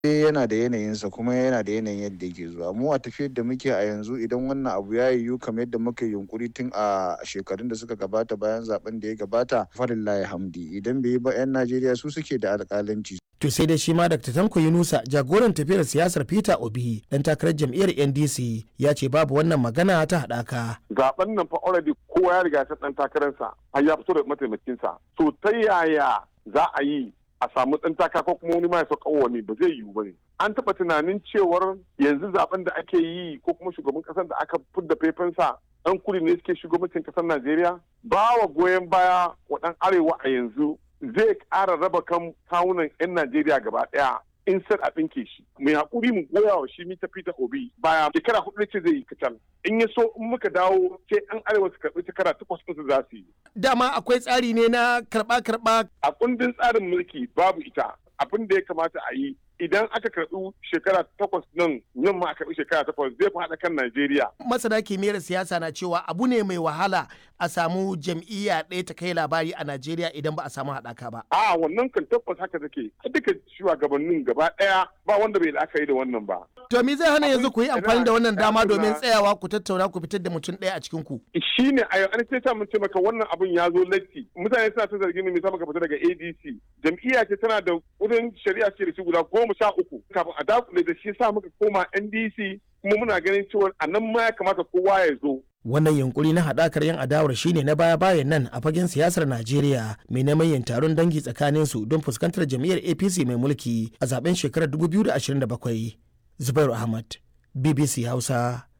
yana da yanayinsa kuma yana da yanayin yadda yake zuwa mu a tafiyar da muke a yanzu idan wannan abu ya yiwu kamar yadda muka yunkuri tun a shekarun da suka gabata bayan zaben da ya gabata falillahi hamdi idan bai yi ba 'yan najeriya su suke da alƙalanci To sai dai shi ma Dr. Tanko Yunusa jagoran tafiyar siyasar Peter Obi dan takarar jam'iyyar NDC ya ce babu wannan magana ta haɗaka. Zaben nan fa already kowa ya riga ya dan takararsa har ya fito da mataimakinsa. To ta yaya za a yi a samu ɗan taka ko kuma wani ma ya sauka wani ba zai yiwu ba ne. An taɓa tunanin cewar yanzu zaben da ake yi ko kuma shugaban ƙasar da aka fidda faifansa ɗan kudi ne suke shugabancin ƙasar Najeriya ba wa goyon baya wa ɗan arewa a yanzu zai ƙara raba kan kawunan 'yan Najeriya gaba ɗaya in sai a ɗinke shi. Mai haƙuri mu goya wa shi mita Peter Obi baya shekara hudu ce zai yi kacal. In ya so in muka dawo sai 'yan arewa su karɓi shekara takwas ɗinsu za su yi. Dama akwai tsari ne na karɓa-karɓa. A kundin tsarin mulki babu ita abin da ya kamata a yi idan aka karɓi shekara takwas nan nan ma a karɓi shekara takwas zai fi haɗa kan Najeriya. Masana kimiyyar siyasa na cewa abu ne mai wahala a samu jam'iyya ɗaya ta kai labari a Najeriya idan ba a samu haɗaka ba. A wannan kan tabbas haka take duka shugabannin gaba ɗaya ba wanda bai la'akari da wannan ba. To me zai hana yanzu ku yi amfani da wannan dama domin tsayawa ku tattauna ku fitar da mutum ɗaya a cikin ku. Shi ne a yau an ce mun ce maka wannan abun ya zo latti mutane suna ta zargin me maka fita daga ADC jam'iyya ce tana da wurin shari'a ce da shi guda goma sha uku kafin a dakule da shi sa muka koma NDC kuma muna ganin cewa a nan ma ya kamata kowa ya zo. Wannan yunkuri na haɗakar yan adawar shine na baya-bayan nan a fagen siyasar Najeriya mai neman yin taron dangi tsakanin su don fuskantar jam'iyyar APC mai mulki a zaben shekarar 2027. Zubairu Ahmad, BBC Hausa,